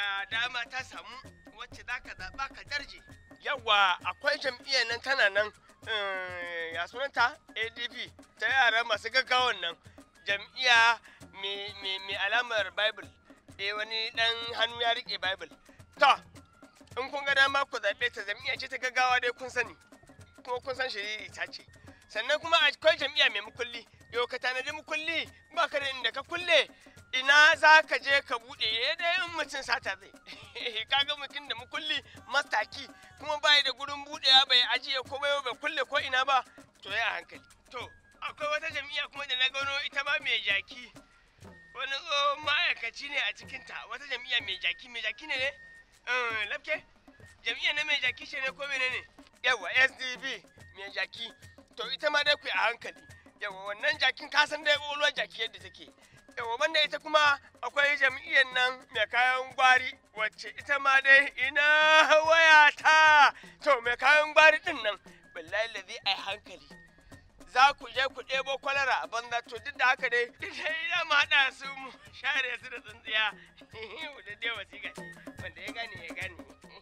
ga dama ta samu wacce za ka zaɓa ka darje yawa akwai jam'iyyar nan tana nan eh, ya sunanta adp ta yara masu gaggawan nan jam'iyya mai- mai mai alamar bible eh wani dan hannu ya rike bible to in kun ga dama ku zaɓe ta jam'iyya ce ta gaggawa dai kun sani kuma kun san shiriri ta ce sannan kuma akwai jam'iyya mai mukulli yau ka tanadi mukulli ba ka da inda ka kulle ina za ka je ka buɗe ya dai in mutum sata zai kaga mutum da mukulli mastaki kuma bai da gurin buɗewa bai ajiye komai bai kulle ko ina ba to ya hankali to akwai wata jam'iyya kuma da na gano ita ma mai jaki wani tsohon ma'aikaci ne a cikinta wata jam'iyya mai jaki mai jaki ne ne Eh, lafke jam'iyya na mai jaki ce ne ko mene ne yawa sdp mai jaki to ita ma dai ku yi a hankali yawa wannan jakin ka san dai ƙwaƙwalwar jaki yadda take yawa banda ita kuma akwai jam'iyyar nan mai kayan gwari wacce ita ma dai ina wayata to mai kayan gwari din nan billahi lazi ai hankali za ku je ku ɗebo kwalara a banza to duk da haka dai idan ma haɗa su mu share su da tsintsiya da dai wasiƙa ce wanda ya gane ya gane